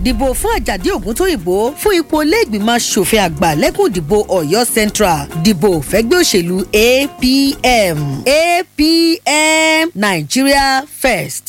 dìbò fún àjàdí ògúntóyìnbó fún ipò iléègbìmọ̀ asòfin àgbà lẹ́kùn ìdìbò ọ̀yọ́ central dìbò fẹ́gbẹ́ òṣèlú apm apm nigeria first.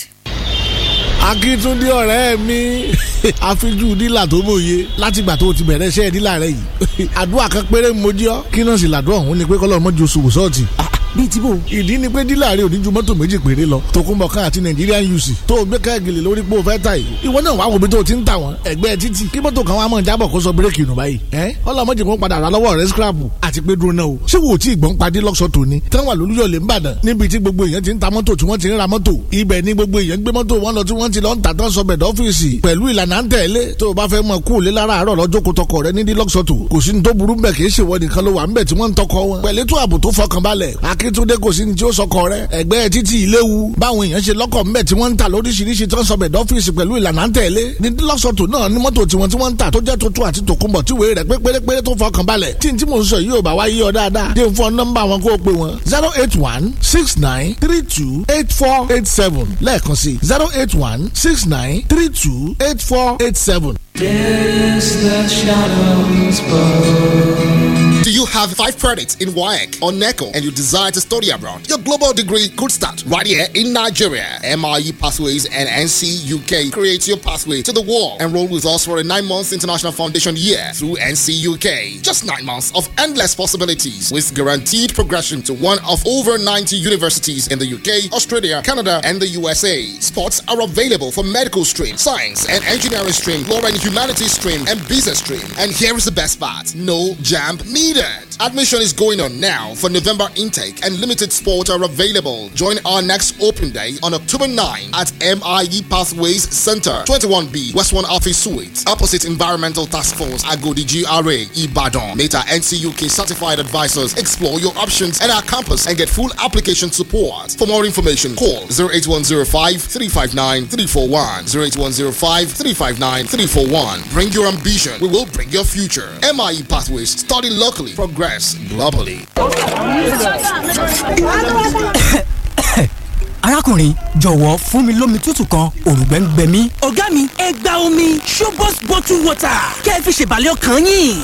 akíntúndé ọ̀rẹ́ mi àfijú dílà tó mòye látìgbà tó ti bẹ̀rẹ̀ iṣẹ́ dílà rẹ yìí àdúrà kan péré mojí ọ kí náà sì làdúrà òun ni pé kọ́lọ́ mọ́jú oṣù wòsọ́ọ̀tì bíi tí bò. ìdí ni pé dílà rẹ ò ní ju mọ́tò méjì péré lọ tòkunbọ̀ kan àti Nigerian UC tó o gbé káàgìlì lórí pé o fẹ́ ta yìí ìwọ náà wàá wo bí tó o ti ń tà wọ́n ẹgbẹ́ títì kí mọ́tò kan wàá mọ̀ jábọ̀ kó sọ bírèkì nù báyìí ẹ́ ọlọ́mọdé kan padà rà lọ́wọ́ rẹ scrapu àti pé dúró náà o ṣé wo tí ìgbọ́n padì lọ́sọ̀ tòní táwọn àlùyọ̀lẹ̀ ń bàdàn níbi tí gbogbo èèyàn ti ń ta mọ́tò tí wọ́n ti ń ra mọ́tò ibẹ̀ ni gbogbo èèyàn gbé mọ́tò wọn lọ tí wọ́n ti lọ ń tà tán sọbẹ̀ dọ́fíìsì pẹ̀lú ìlànà ń tẹ̀lé tó o bá fẹ́ mọ kú lé lára àárọ̀ lọ́jọ́ kó tọkọ rẹ nídìí lọ́sọ̀tò kò sí ní tó burú bẹ̀ kì í ṣèwọ nìkan ló wà ń bẹ̀ tí wọ́n ń tọkọ wọn pẹ̀lú ètò ààbò tó fọkànbalẹ̀ akíntúndé kò sí ní tí ó sọkọ rẹ ẹgbẹ́ títí ìléwu báwọn èèyàn ṣe lọ́kọ̀ ńbẹ̀ tí wọ́n ń ta lóríṣiríṣi tó ń sọ bẹ̀dọ̀ ọ́fíìsì pẹ̀lú ìlànà ń tẹ̀lé ní lọ́sọ̀tò náà ní mọ́tò tiwọn tí wọ́n ń ta tó jẹ́ tuntun àti tòkunbọ̀ tí wèé rẹ̀ pé pérépéré tó fọkàn balẹ̀ tí n tí mò ń sọ yìí ò bá wá yí ọ dáadáa dé fún nọ́mbà wọn kó o pè wọn zero eight one six nine three two eight four eight seven lẹ́ẹ̀kan sí zero eight one six nine three two eight four eight seven. Yes, the shadows bow. Do you have five credits in WAEC or NECO and you desire to study abroad? Your global degree could start right here in Nigeria. MIE Pathways and NC UK create your pathway to the world. Enroll with us for a nine months international foundation year through NC UK. Just nine months of endless possibilities with guaranteed progression to one of over 90 universities in the UK, Australia, Canada, and the USA. Spots are available for medical stream, science and engineering stream, law and humanities stream, and business stream. And here is the best part no jam needed. Admission is going on now for November intake, and limited spots are available. Join our next open day on October 9 at MIE Pathways Center, 21B, West 1 Office Suite, opposite Environmental Task Force, Agodi GRA, Ibadan. Meta NCUK certified advisors explore your options at our campus and get full application support. For more information, call 08105 359 341. 08105 359 341. Bring your ambition, we will bring your future. MIE Pathways, study locally, progress globally. arákùnrin jọ̀wọ́ fún mi lómi tútù kan òrùngbẹ́ ń gbẹ mí. ọ̀gá mi ẹ gba omi showbox bottle water kẹ́ ẹ fi ṣèbàlẹ̀ ọkàn yín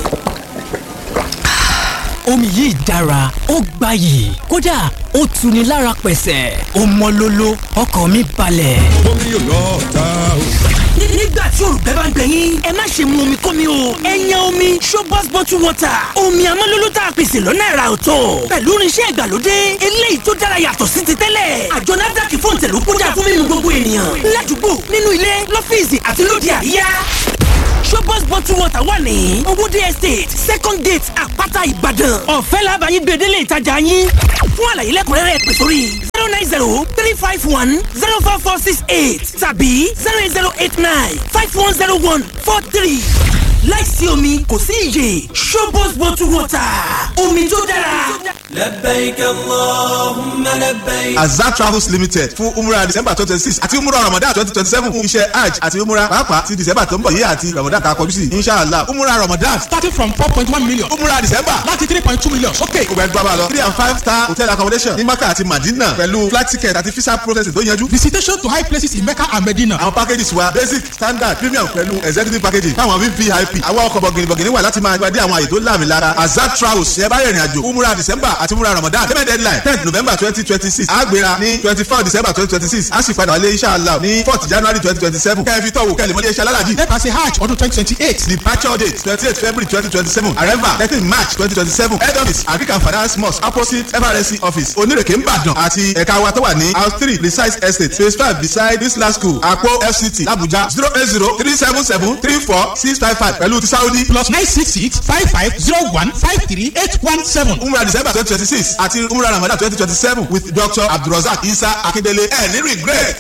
omi yìí dára ó gbayì kódà ó tuni lára pẹ̀sẹ̀ ó mọ́ lóló ọkàn mi balẹ̀. omi yóò lọ ta o. nígbà tí òrùgbẹ́ bá ń gbẹ yín ẹ má ṣe mu omi kómi o ẹ yan omi showbox bottle water omi amọ́lóló tá a pèsè lọ́nà ẹ̀rà ọ̀tọ̀ pẹ̀lú irinṣẹ́ ìgbàlódé eléyìí tó dára yàtọ̀ sí ti tẹ́lẹ̀ àjọ NAFDAC fún ìtẹ̀lú kódà fún mímu gbogbo ènìyàn ládùúgbò nínú ilé lọ́fíìsì àti lóde àríyá showbox bottle water wà ní owóde estate second gate àpáta ìbàdàn ọ̀fẹ́ làbàyí gbèdélé ìtajà yín fún àlàyé lẹ́kùnrẹ́rẹ́ pè sórí zero nine zero three five one zero four four six eight tàbí zero eight zero eight nine five one zero one four three láìsí omi kò sí iyè showbox bottle water omi tó dára. لبيك اللهم لبيك azat travels limited fún umrah december twenty six àti umrah ramadan twenty twenty seven fún iṣẹ́ hajj àti umrah pàápàá ti december tó ń bọ̀ yìí àti ramadan ká kọjú sí inshallah umrah ramadan starting from four point one million umrah december láti three point two million sókè. gbogbo ẹgbẹ́ bá lọ three and five star hotel accommodation ní maka àti madina pẹ̀lú flight ticket àti visa processing tó yanjú. visitation to high places in mecca and medina. àwọn packages wa basic standard premium pẹ̀lú executive packaging fáwọn vvip àwọn ọkọ̀ bọ̀gìnìbọ̀gìnì wà láti máa gbadé àwọn àyè tó láàmì lára azat travels ṣe bá rìnrìn àjò umrah december àti umrah ramadan payment deadline tenth november twenty twenty six àgbéra ní twenty four december twenty twenty six a sì padà wálé inshallah ní fourth january twenty twenty seven kẹ́ẹ̀fì tọ̀wọ̀ kẹ́lẹ̀ mọ́lẹ́ iṣẹ́ alálàjì. nípa ṣe hajj ọdún twenty twenty eight departure date twenty eight february twenty twenty seven arrival thirteen march twenty twenty seven head office african finance mosque opposite frc office onírèké nìbàdàn àti ẹ̀ka wa tó wà ní house three precise estate phase five beside islam school àpò fct làbújá zero eight zero three seven seven three four six five five pẹ̀lú ti saudi plus nine six six five five zero one five three eight one seven. umrah december twenty twenty six àti umrah ramadan twenty twenty seven with dr abdulrasaq isa akindele ẹ̀ ní regret.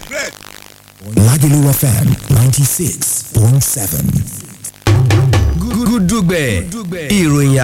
Lagelu FM 96.7. Gúdúgbẹ̀ ìròyìn